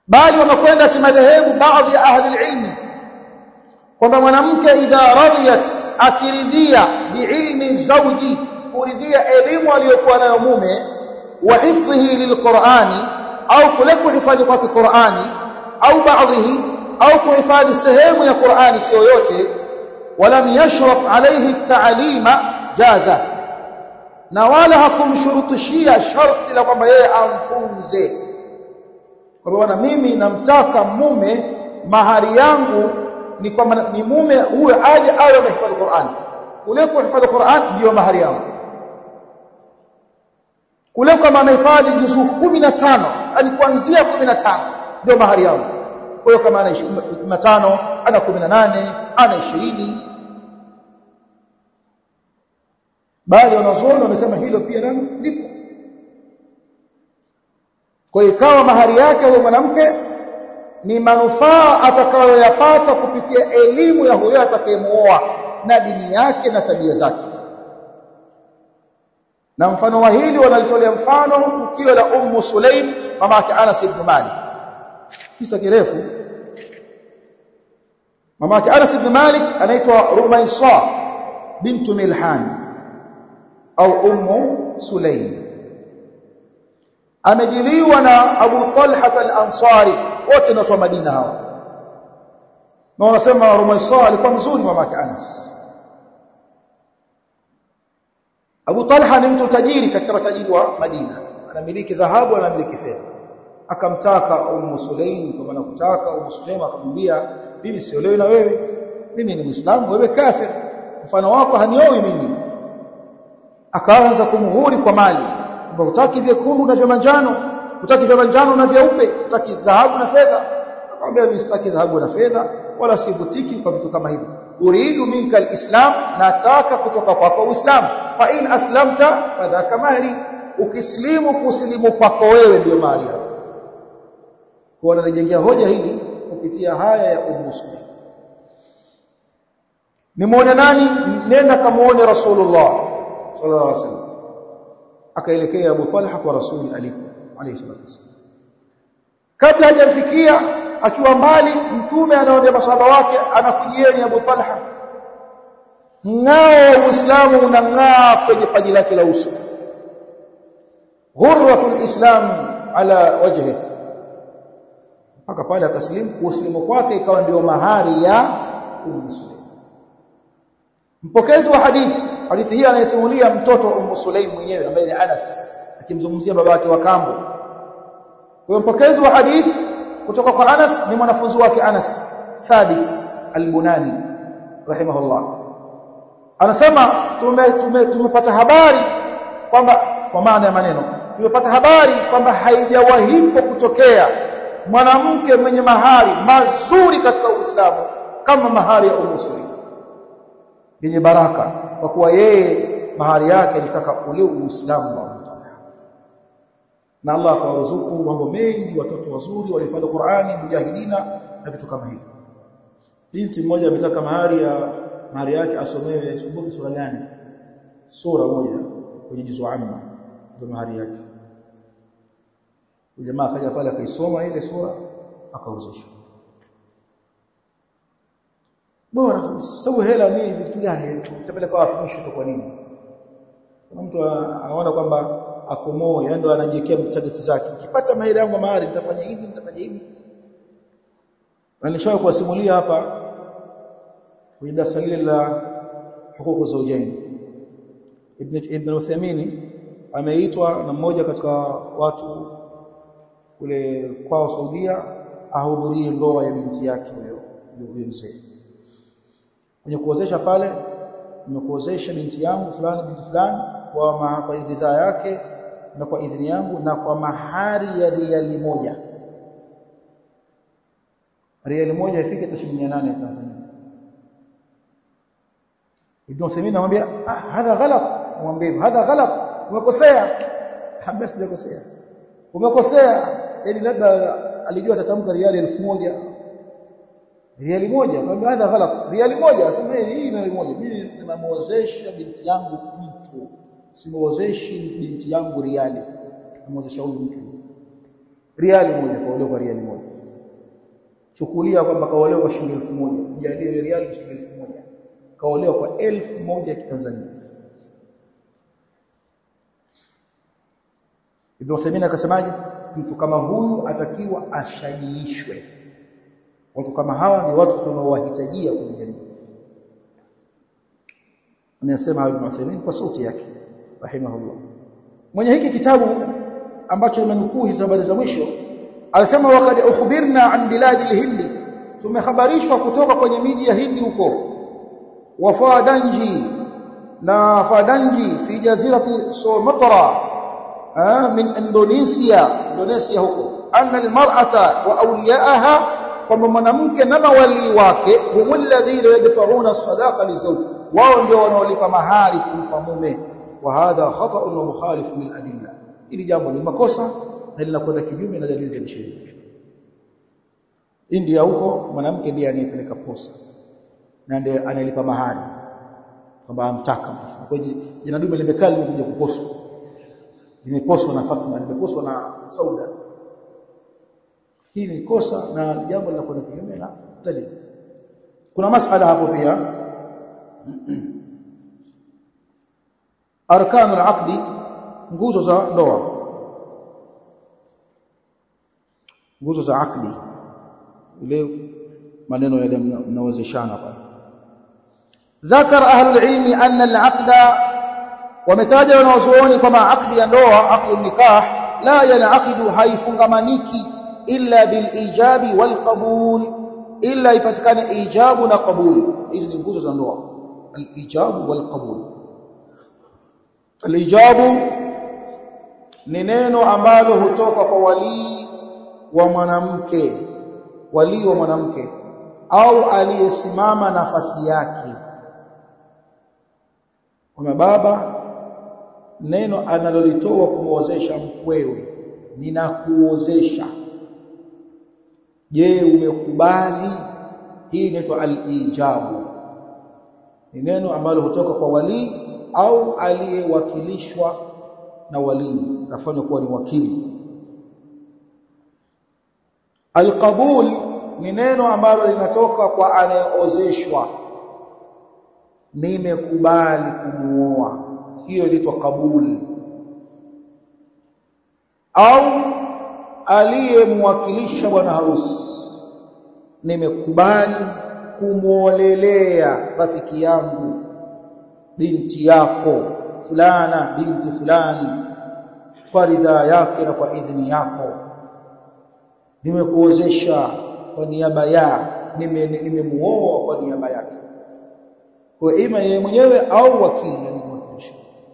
bali wamekwenda kimadhehebu baadhi ya ahli ilmi kwamba mwanamke idha radiyat akiridhia biilmi zawji kuridhia elimu aliyokuwa nayo mume wa hifdhihi lilqur'ani au kule kuhifadhi kwake Qur'ani au baadhihi au kuhifadhi sehemu ya Qur'ani sio yote walam yashraf alayhi ta'lima jaza na wala hakumshurutishia sharti la kwamba yeye amfunze kwa bwana mimi namtaka mume mahari yangu ni kwamba ni mume huwe aje awe amehifadhi Qur'an kule kuhifadhi Qur'an ndio mahari yangu kule kama amehifadhi juzuu 15 yani kuanzia 15 ndio mahari yangu kwa hiyo kama ana 15 ana 18 ana 20 baadhi ya wanazuoni wamesema hilo pia nalo lipo kwa hiyo ikawa mahari yake huyo mwanamke ni manufaa atakayoyapata kupitia elimu ya huyo atakayemuoa na dini yake na tabia zake na mfano wa hili wanalitolea mfano tukio la Ummu Sulaim mama yake Anas ibn Malik kisa kirefu mama yake Anas ibn Malik anaitwa Rumaysa bintu Milhan au Ummu Sulaim amejiliwa na Abu Talha al-Ansari wote ni watu wa Madina hawa na wanasema Rumaysa alikuwa mzuri mama yake Anas Abu Talha ni mtu tajiri katika matajiri wa Madina anamiliki dhahabu anamiliki fedha akamtaka Ummu Sulaim kama nakutaka Ummu Sulaim akamwambia mimi siolewi na wewe mimi ni Muislamu wewe kafir mfano wako hanioi mimi akaanza kumhuri kwa mali kwamba hutaki vyekundu na vya manjano hutaki vya manjano na vyeupe hutaki dhahabu na fedha akamwambia mimi sitaki dhahabu na fedha wala sivutiki kwa vitu kama hivyo uridu minka alislam nataka kutoka kwako uislamu fa in aslamta fadhaka mali ukislimu kuslimu kwako wewe ndio mali yako kwa wanajengea hoja hili kupitia haya ya ummu sulaim nimuone nani nenda kamuone rasulullah sallallahu alaihi wasallam akaelekea Abu Talha kwa rasuli alipo alayhi salatu wasallam kabla hajamfikia akiwa mbali mtume anawaambia maswahaba wake anakujieni Abu Talha ngao uislamu unang'aa kwenye paji lake la uso ghurratul islam ala wajhi mpaka pale akaslimu kuslimu kwake ikawa ndio mahari ya Ummu Sulaim mpokezi wa hadithi hadithi hii anayesimulia mtoto wa Ummu Sulaim mwenyewe ambaye ni Anas akimzungumzia baba yake wa kambo kwa mpokezi wa hadithi kutoka kwa Anas ni mwanafunzi wake Anas Thabit al-Bunani rahimahullah anasema tume, tume, tumepata habari kwamba kwa maana ya maneno tumepata habari kwamba haijawahipo kutokea mwanamke mwenye mahari mazuri katika Uislamu kama mahari ya Ummu Sulaim yenye baraka kwa kuwa yeye mahari yake ilitaka ule Uislamu wa na Allah akawaruzuku mambo mengi watoto wazuri walihifadhi Qur'ani mujahidina na vitu kama hivyo binti mmoja ametaka mahari ya mahari yake asomewe sikumbuki sura gani sura moja kwenye juzu amma ndio mahari yake jamaa akaja pale akaisoma ile sura akauzishwa bora kabisa sababu hela ni vitu gani utapeleka wapi mwisho kwa nini kuna mtu anaona kwamba akomoe yani ndo anajiwekea target zake nikipata mahali yangu mahali nitafanya hivi nitafanya hivi na nishawahi kuwasimulia hapa kwenye darasa lile la hukuku zawjain ibn ibn Uthaymeen ameitwa na mmoja katika watu kule kwao Saudia ahudhurie ndoa ya binti yake huyo huyo mzee kwenye kuozesha pale nimekuozesha binti yangu fulani binti fulani kwa kwa ridhaa yake na kwa idhini yangu na kwa mahari ya riali moja riali moja ifike hata shilingi 800 ya Tanzania Ibn Uthaymeen anamwambia ah hadha ghalat mwambie hadha ghalat umekosea basi sijakosea umekosea yani labda alijua atatamka riali 1000 riali moja kwamba hadha ghalat riali moja asema hii riali moja mimi nimemuozesha binti yangu mtu simuozeshi binti yangu riali namwozesha huyu mtu riali moja kwa ule kwa riali moja chukulia kwamba kaolewa kwa shilingi 1000 jalie hiyo riali shilingi 1000 kaolewa kwa 1000 ya Kitanzania Ibn Uthaymeen akasemaje mtu kama huyu atakiwa ashajiishwe watu kama hawa ni watu tunaowahitajia kwenye jamii anasema Ibn Uthaymeen kwa sauti yake rahimahullah mwenye hiki kitabu ambacho imenukuu hizo habari za mwisho alisema wakati ukhbirna an biladi al-hindi tumehabarishwa kutoka kwenye miji ya Hindi huko wa Fadanji na Fadanji fi jazirati Sumatra min Indonesia Indonesia huko anna al-mar'ata wa awliyaaha kwamba mwanamke na mawali wake humul ladhina yadfa'una as-sadaqa lizawj wao ndio wanaolipa mahari kumpa mume wa hadha khata'un wa mukhalifun lil adilla ili jambo ni makosa na linakwenda kinyume na dalili za sheria India huko mwanamke ndiye anayepeleka posa na ndiye anayelipa mahari kwamba amtaka kwa jina dume limekaa limekuja kuposwa limeposwa na Fatuma limeposwa na Sauda hii ni kosa na jambo linakwenda kinyume na dalili kuna masala hapo pia arkanu al-aqdi nguzo za ndoa nguzo za akdi ile maneno yale mnawezeshana pale ذكر اهل العلم ان العقد ومتاja wanaozuoni kwamba akdi ya ndoa akdi nikah la yanaqidu haifungamaniki illa bil ijabi wal qabul illa ipatikane ijabu na qabul hizi ni nguzo za ndoa al ijabu wal qabul al ijabu ni neno ambalo hutoka kwa walii wa mwanamke walii wa mwanamke au aliyesimama nafasi yake kwa baba neno analolitoa kumwozesha mkwewe ninakuozesha je umekubali hii inaitwa al-ijabu ni neno ambalo hutoka kwa walii au aliyewakilishwa na walii kafanywa kuwa ni wakili Alqabul ni neno ambalo linatoka kwa anayeozeshwa. Nimekubali kumuoa. Hiyo inaitwa kabuli. Au aliyemwakilisha bwana harusi. Nimekubali kumuolelea rafiki yangu binti yako fulana binti fulani kwa ridhaa yake na kwa idhini yako nimekuozesha kwa niaba ya nimemuoa kwa niaba yake kwa ima yeye mwenyewe au wakili alimwakilisha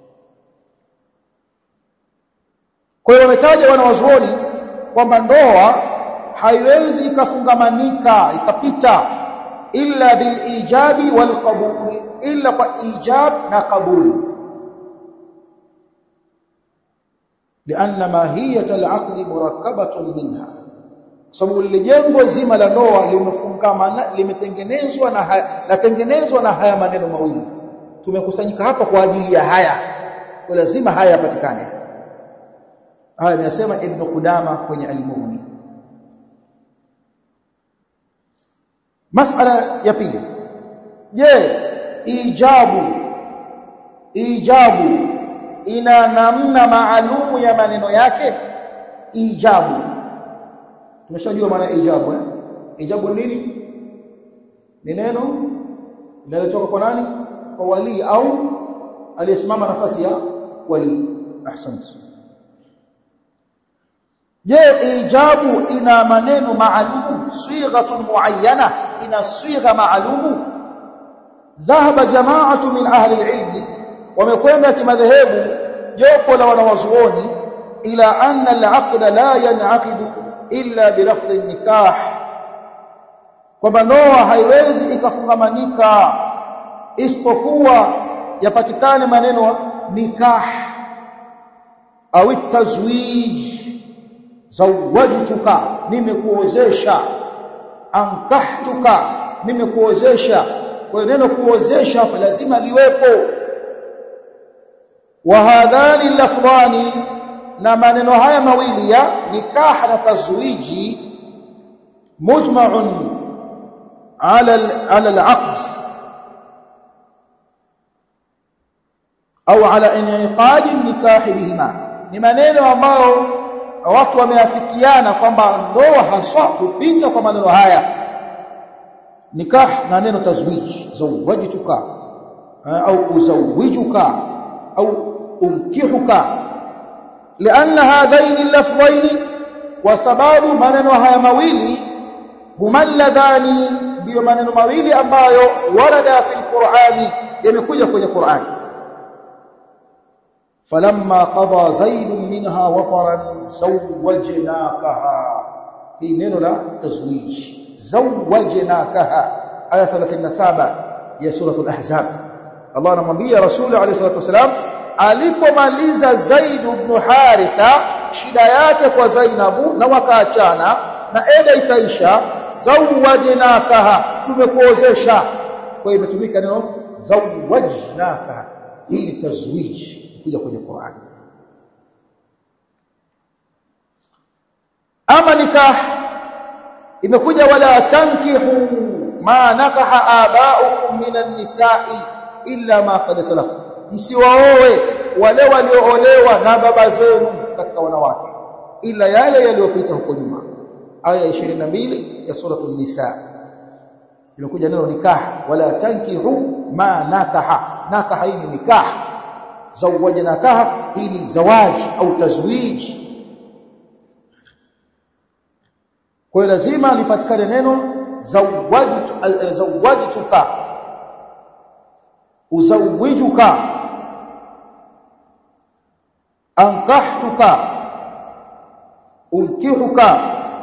kwa hiyo wametaja wanawazuoni kwamba ndoa haiwezi ikafungamanika ikapita illa bil ijabi wal qabul illa kwa ijab na qabul لأن ماهية العقد مركبة منها sababu lile jengo zima la ndoa limefungamana limetengenezwa na latengenezwa na haya maneno mawili tumekusanyika hapa kwa ajili ya haya kwa lazima haya yapatikane haya amesema ibn Qudama kwenye al-Mughni masala ya pili je ijabu ijabu ina namna maalumu ya maneno yake ijabu tumeshajua maana ijabu eh ijabu nini ni neno linalotoka kwa nani kwa wali au aliyesimama nafasi ya wali ahsante je ijabu ina maneno maalumu sighatun muayyana ina sigha maalumu dhahaba jama'atu min ahli al-ilm wamekwenda kimadhehebu jopo la wanawazuoni ila anna al-aqd la yan'aqidu illa bilafdhi nikah kwamba ndoa haiwezi ikafungamanika isipokuwa yapatikane maneno nikah au tazwij zawajtuka nimekuozesha ankahtuka nimekuozesha kwa neno kuozesha hapa lazima liwepo wa hadhani lafdhani na maneno haya mawili ya nikah na tazwiji mujma'un ala ala al-aqd au ala inqad nikah bihima ni maneno ambayo watu wameafikiana kwamba ndoa haswa kupita kwa maneno haya nikah na neno tazwij zawajtuka au uzawijuka au umkihuka لأن هذين اللفظين وسبب maneno haya mawili huma alladhani ndio maneno mawili ambayo warada fi alqur'ani yamekuja kwenye Qur'ani falamma qada zaid minha wataran zawwajnakaha hii neno la tazwij zawwajnakaha aya 37 ya sura al-ahzab Allah anamwambia Rasul alayhi salatu wasalam alipomaliza Zaid ibn Haritha shida yake kwa Zainabu na wakaachana na eda ikaisha zawajnakaha tumekuozesha kwa hiyo imetumika neno zawajnakaha hii ni tazwij kuja kwenye Qur'an ama nikah imekuja wala tankihu ma nakaha aba'ukum minan nisa'i illa ma qad salaf msiwaoe wale walioolewa na baba zenu katika wanawake ila yale yaliyopita huko nyuma aya 22 ya suratul nisa imekuja neno nikah wala tankihu ma nakaha nakaha hii ni nikah zawajnakaha hii ni zawaj au tazwij kwa lazima lipatikane neno zawajtu zawajtuka uzawijuka ankahtuka unkihuka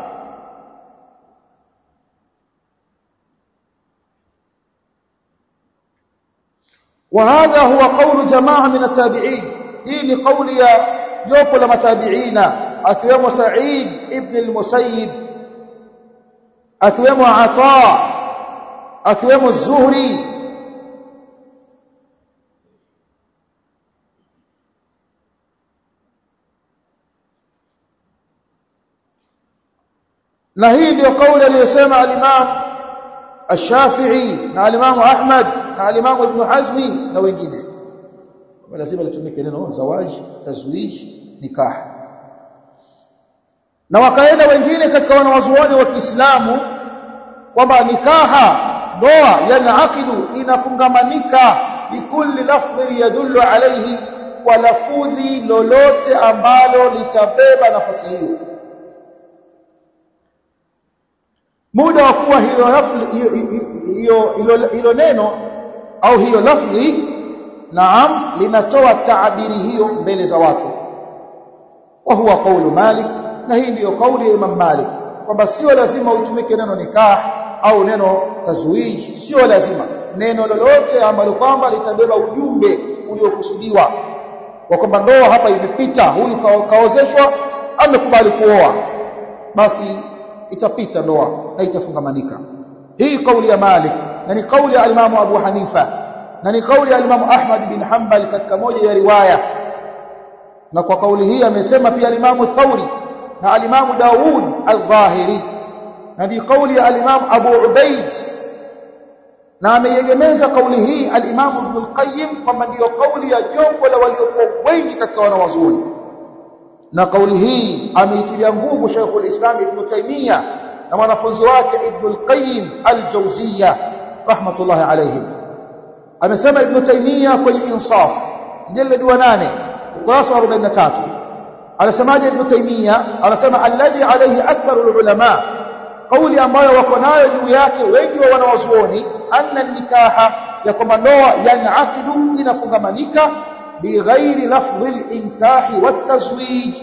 وهذا هو قول جماعه من التابعين hii ni kauli ya jopo la matabiina akiwemo Sa'id ibn al-Musayyib akiwemo Ata akiwemo Zuhri na hii ndio kauli aliyosema al-Imam Ash-Shafi'i na al-Imam Ahmad na al-Imam Ibn Hazmi na wengine lazima litumike neno zawaj tazwij nikah na wakaenda wengine katika wanawazuoni wa Kiislamu kwamba nikaha ndoa yanaqidu inafungamanika bikulli lafdhi yadullu alayhi kwa lafudhi lolote ambalo litabeba nafasi hiyo muda wa kuwa hilo lafdhi hiyo hilo neno au hiyo lafdhi naam linatoa taabiri hiyo mbele za watu wa huwa kaulu Malik na hii ndiyo kauli ya Imam Malik kwamba sio lazima uitumike neno nikah au neno tazwij sio lazima neno lolote ambalo kwamba litabeba ujumbe uliokusudiwa kwa kwamba ndoa hapa imepita huyu kaozeshwa amekubali kuoa basi itapita ndoa na itafungamanika hii kauli ya Malik na ni kauli ya Imam Abu Hanifa na ni kauli ya Imam Ahmad bin Hanbal katika moja ya riwaya na kwa kauli hii amesema pia Imam Thauri na Imam Daud al-Dhahiri na ni kauli ya Imam Abu Ubaid na ameiegemeza kauli hii al-Imam Ibn al-Qayyim kwamba ndiyo kauli ya jopo la waliokuwa wengi katika wanawazuoni na kauli hii ameitilia nguvu Sheikh al-Islam Ibn Taymiyyah na mwanafunzi wake Ibn al-Qayyim al-Jawziyya rahmatullahi alayhim amesema Ibn Taymiyyah kwenye Insaf mjallad wa 8 ukurasa wa 43 anasemaje Ibn Taymiyyah anasema alladhi alayhi aktharu ulama kauli ambayo wako nayo juu yake wengi wa wanawazuoni anna nikaha ya kwamba ndoa yanaqidu inafungamanika bighairi lafdhi al-inkahi wat-tazwij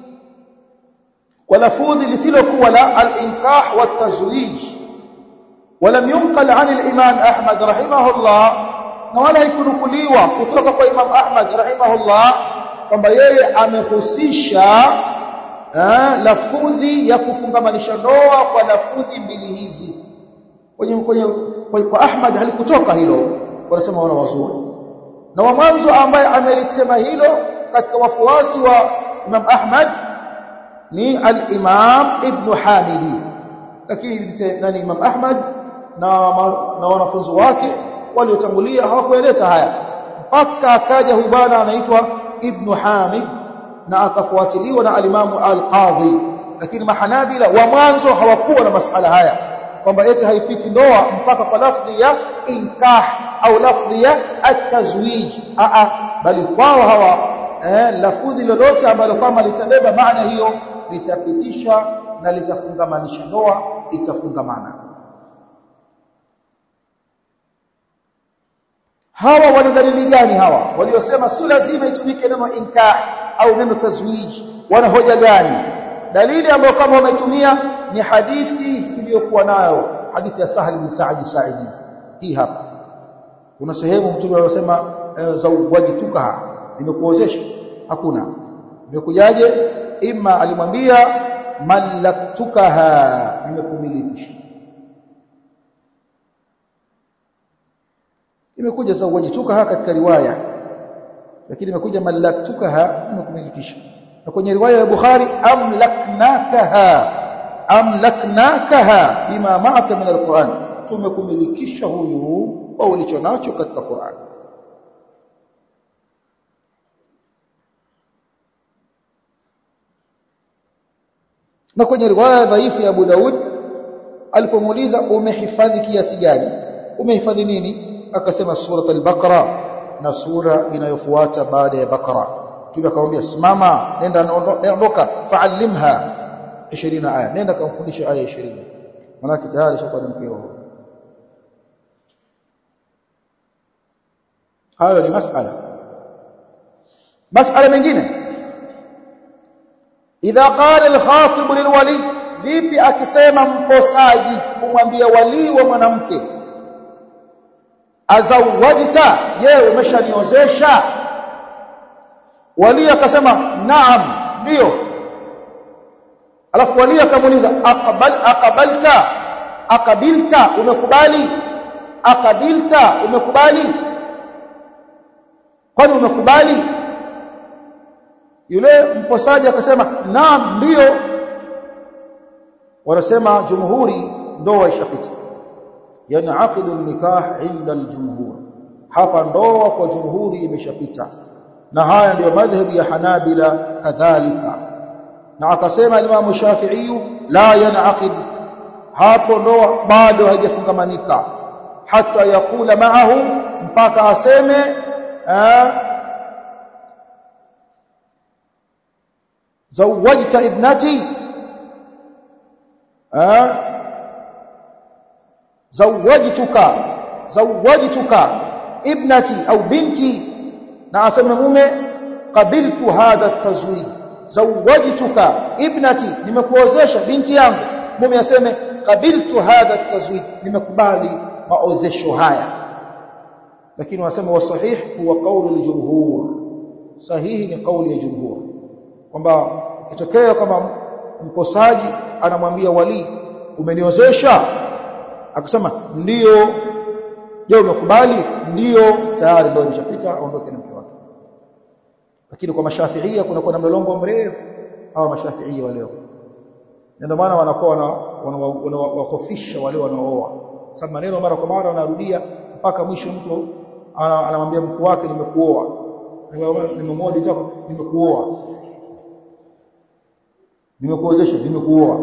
ولفظ لسلوكوا لا الانكاح والتزويج ولم ينقل عن الامام احمد رحمه الله na wala haikunukuliwa kutoka kwa Imam Ahmad rahimahullah kwamba yeye amehusisha eh, lafudhi ya kufungamanisha ndoa kwa lafudhi mbili hizi kwenye kwenye kwa Ahmad halikutoka hilo wanasema wana wazuri na wa mwanzo ambaye amelisema hilo katika wafuasi wa Imam Ahmad ni al-Imam Ibn Hamidi lakini nani Imam Ahmad na na wanafunzi wake waliotangulia hawakueleta haya mpaka akaja huyu bwana anaitwa Ibn Hamid na akafuatiliwa na alimamu al-Qadhi lakini mahanabila wa mwanzo hawakuwa na masala haya kwamba eti haipiti ndoa mpaka kwa lafdhi ya inkah au lafdhi ya at-tazwij a a bali kwao hawa eh, lafudhi lolote ambalo kama litabeba maana hiyo litapitisha na litafungamanisha ndoa itafungamana hawa wana dalili gani hawa waliosema si lazima itumike neno inkah au neno tazwij wana hoja gani dalili ambayo kama wameitumia ni hadithi iliyokuwa nayo hadithi ya Sahal bin Sa'id Sa'idi hii hapa kuna sehemu mtume anasema e, zawajituka nimekuozesha hakuna imekujaje imma alimwambia malaktukaha nimekumilikisha imekuja zawajitukaha katika riwaya lakini imekuja malaktukaha nimekumilikisha na kwenye riwaya ya Bukhari amlaknakaha amlaknakaha bima ma'aka min alquran tumekumilikisha huyu kwa ulicho nacho katika Qur'an na kwenye riwaya dhaifu ya Abu Daud alipomuuliza umehifadhi kiasi gani umehifadhi nini akasema surat al-Baqara na sura inayofuata baada ya Baqara Mtume akamwambia simama nenda ondoka fa'allimha 20 aya nenda kamfundisha aya 20 manake tayari shakuwa ni mkeo hayo ni masala masala mengine idha qala al-khatib lilwali vipi akisema mposaji kumwambia wali wa mwanamke azawajta je umeshaniozesha wali akasema naam ndio alafu wali akamuuliza aqbal aqbalta aqabilta umekubali aqabilta umekubali kwani umekubali yule mposaji akasema naam ndio wanasema jumhuri ndoa ishapita yani aqidu nikah inda aljumhur hapa ndoa kwa jumhuri imeshapita na haya ndiyo madhhabu ya Hanabila kadhalika na akasema Imam Shafi'i la yanaqid hapo ndoa bado haijafungamanika hata yakula maahu mpaka aseme zawajta ibnati zawajtuka zawajtuka ibnati au binti na aseme mume qabiltu hadha tazwij zawajtuka ibnati nimekuozesha binti yangu mume aseme qabiltu hadha tazwij nimekubali maozesho haya lakini wanasema wasahih huwa kauli aljumhur sahihi ni kauli ya jumhur kwamba ikitokea kama mkosaji anamwambia wali umeniozesha akasema ndiyo je umekubali ndiyo tayari ndio imeshapita aondoke na mke wake lakini kwa mashafiia kuna kuna mlolongo mrefu hawa mashafiia waleo ndio maana wanakuwa wanawahofisha wale wanaooa sababu maneno mara kwa mara wanarudia mpaka mwisho mtu anamwambia mke wake nimekuoa nimemwoa bitako nimekuoa nimekuozesha nimekuoa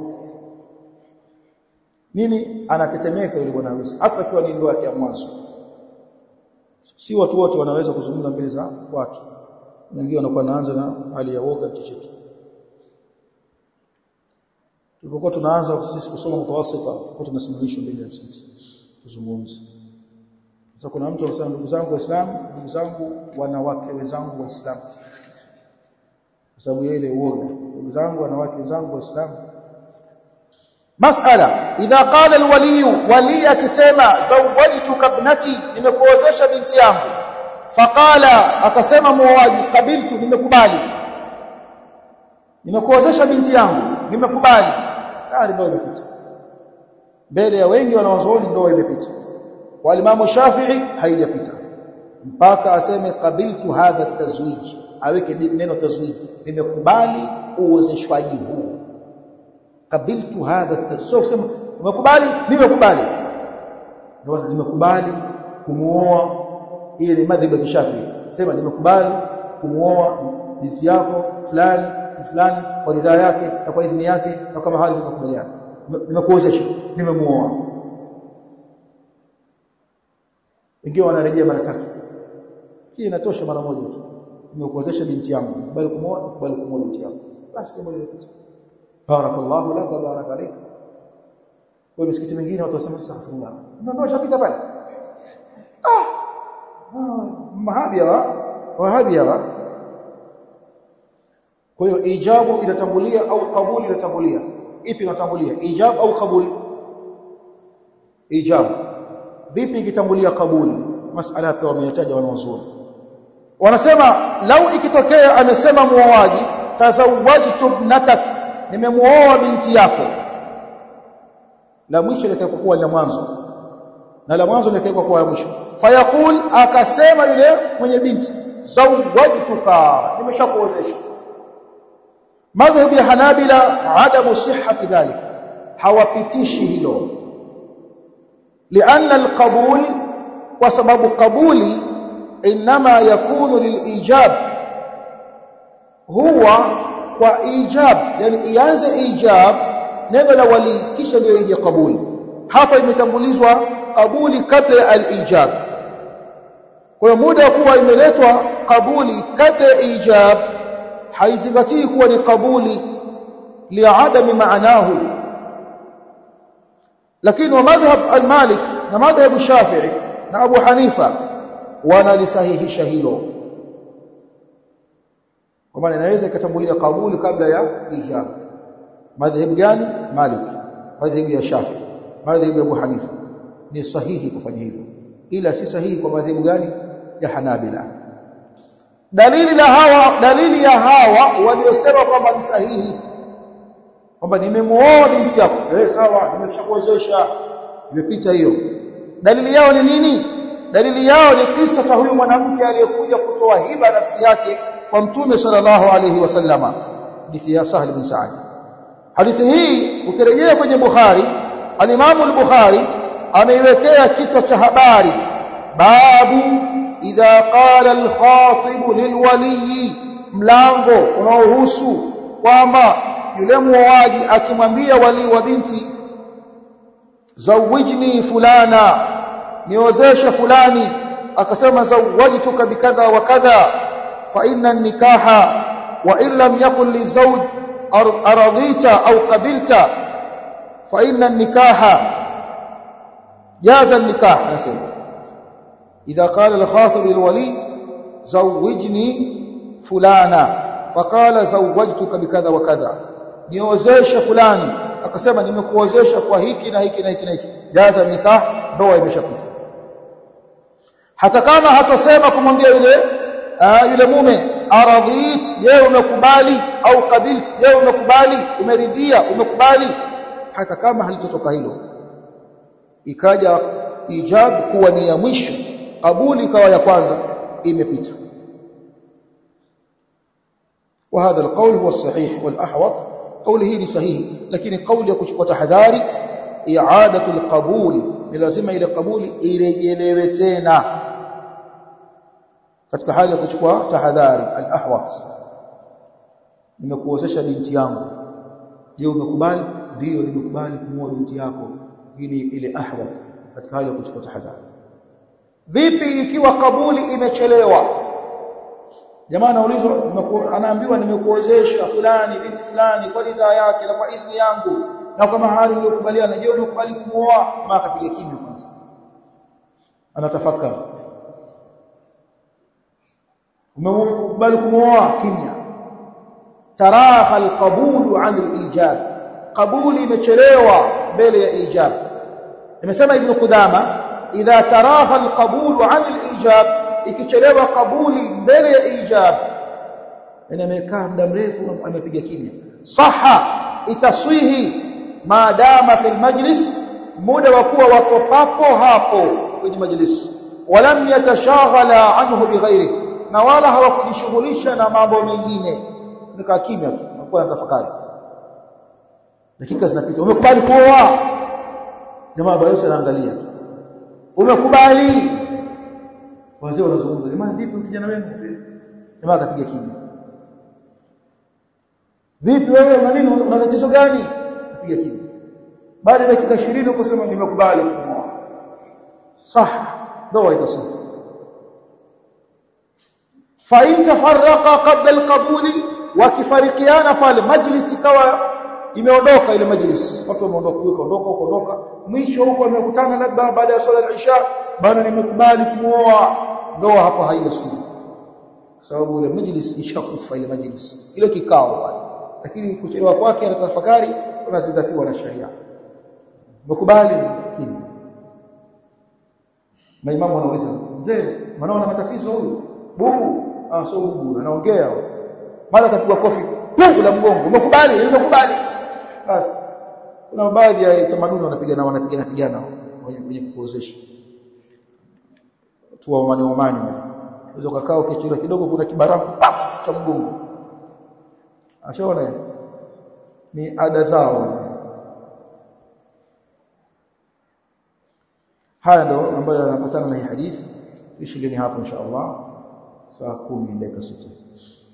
nini anatetemeka yule bwana harusi hasa ikiwa ni ndoa ya mwanzo si watu wote wanaweza kuzungumza mbele za watu wengine wanakuwa naanza na hali ya woga kichetu tulipokuwa tunaanza sisi kusoma mtawasita kwa tunasimamishwa mbele ya msikiti kuzungumza sasa kuna mtu anasema ndugu zangu waislamu ndugu zangu wanawake wenzangu waislamu kwa sababu yeye ile uoga ndugu zangu wanawake wenzangu waislamu masala idha qala alwali wali akisema zawajtuka ibnati nimekuozesha binti yangu faqala akasema muoaji qabiltu nimekubali nimekuozesha binti yangu nimekubali tayari ndoa imepita mbele ya wengi wanawazooni ndoa imepita kwa Imam Shafi'i haijapita mpaka aseme qabiltu hadha tazwij aweke neno tazwij nimekubali uozeshwaji huu qabiltu hadha sio kusema umekubali nimekubali ndio nimekubali kumuoa ile ni madhhabu ya kishafi sema nimekubali kumuoa binti yako fulani fulani kwa ridhaa yake na kwa idhini yake na kama hali tunakubaliana nimekuozesha nimemuoa ingiwa wanarejea mara tatu hii inatosha mara moja tu nimekuozesha binti yangu bali kumuoa bali kumuoa binti yangu basi kama ilipita barakallahu laka baraka alayka kwa misikiti mingine watu wasema astaghfirullah ndio shapita pale ah mahabi wa wahabi wa kwa hiyo ijabu inatangulia au kabuli inatangulia ipi inatangulia ijabu au kabuli ijabu vipi ikitangulia kabuli masala hapa wameyataja wanaozuri wanasema lau ikitokea amesema muoaji tazawwajtu ibnatak nimemuoa binti yako la mwisho likakuwa la mwanzo na la mwanzo likakuwa kuwa la mwisho fayaqul akasema yule mwenye binti zawwajtuka nimeshakuozesha madhhabu ya hanabila adamu sihhati dhalik hawapitishi hilo لأن القبول وسبب قبولي انما يكون للايجاب هو وايجاب يعني ianze ijab neno la wali kisha ndio ije kabuli hapa imetambulizwa kabuli kabla ya al-ijab kwa muda kuwa imeletwa kabuli kabla ya ijab haizingatii kuwa ni kabuli liadami maanahu lakini wa madhhab al-malik na madhhab shafi'i na abu hanifa wanalisahihisha hilo kwa maana inaweza ikatambulia kabuli kabla ya ijab madhhabu gani malik madhhabu ya shafi madhhabu ya abu hanifa ni sahihi kufanya hivyo ila si sahihi kwa madhhabu gani ya hanabila dalili la hawa dalili ya hawa waliosema kwamba ni sahihi kwamba nimemuoa binti yako eh sawa nimeshakuozesha imepita hiyo dalili yao ni nini dalili yao ni kisa cha huyu mwanamke aliyekuja kutoa hiba nafsi yake kwa mtume sallallahu alayhi wasallama hadithi ya Sahal bin Sa'id hadithi hii ukirejea kwenye Bukhari al-Imam al-Bukhari ameiwekea kichwa cha habari babu idha qala al-khatib lilwali mlango unaohusu kwamba yule muoaji akimwambia wali wa binti zawijni fulana niozeshe fulani akasema zawajtuka bikadha wa kadha fa inna nikaha wa in lam yakun lizawj aradita au qabilta fa inna nikaha jaza nikah anasema idha qala al-khatib lilwali zawijni fulana faqala zawajtuka bikadha wa kadha niozeshe fulani akasema nimekuozesha kwa hiki na hiki na hiki na hiki jaza nikah ndoa imeshapita hata kama hatosema kumwambia yule uh, yule mume aradhit je umekubali au qabilt je umekubali umeridhia umekubali hata kama halitotoka hilo ikaja ijab kuwa ni ya mwisho kabuli ikawa ya kwanza imepita وهذا القول هو الصحيح والاحوط قوله ni sahihi lakini kauli ya kuchukua tahadhari i'adatu alqabul ni lazima ile kabuli irejelewe tena katika hali ya kuchukua tahadhari al-ahwat nimekuozesha binti yangu je umekubali ndio nimekubali kumuoa binti yako hii ni ile ahwat katika hali ya kuchukua tahadhari vipi ikiwa kabuli imechelewa jamaa anaulizwa anaambiwa nimekuozesha fulani binti fulani kwa ridhaa yake na kwa idhini yangu na kwa mahali niliyokubaliana je unakubali kumuoa kama akapiga kimya kwanza anatafakari umekubali kumuoa kimya taraha alqabulu an alijab qabuli imechelewa mbele ya ijab imesema ibn qudama idha taraha alqabulu an alijab ikichelewa kabuli mbele ya ijab yani amekaa muda mrefu amepiga kimya saha itaswihi maadama fil majlis muda wa kuwa wako papo hapo kwenye majlis walam yatashaghala anhu bighairi na wala hawakujishughulisha na mambo mengine nikaa kimya tu nakuwa na tafakari dakika zinapita umekubali kuoa jamaa bado anaangalia tu umekubali wazee wanazungumza jamani vipi kijana wenu jamaa akapiga kimya vipi wewe una nini una tatizo gani akapiga kimya baada ya dakika 20 ukasema nimekubali kuoa صح ndoa itasafa fa in tafarraqa qabla alqabuli wakifarikiana pale majlis ikawa imeondoka ile majlis watu wameondoka huko ondoka huko ondoka mwisho huko wamekutana labda baada ya swala al-isha bado nimekubali kumuoa ndoa hapo haijasudi kwa sababu ile majlis ishakufa ile majlis ile kikao pale lakini kuchelewa kwake anatafakari unazingatiwa na sharia mkubali kimya na imamu anauliza mzee mwanao ana matatizo huyu bubu ah sio bubu anaongea mara kapigwa kofi pungu la mgongo umekubali umekubali basi kuna baadhi ya tamaduni wanapigana wanapigana pigana wenye kwenye kuozesha watu wa Omani Omani unaweza kukaa ukichura kidogo kuna kibarangu pap cha mgongo ashaona ni ada zao haya ndo ambayo yanapatana na hii hadithi ishilini hapo insha Allah saa 10 dakika 60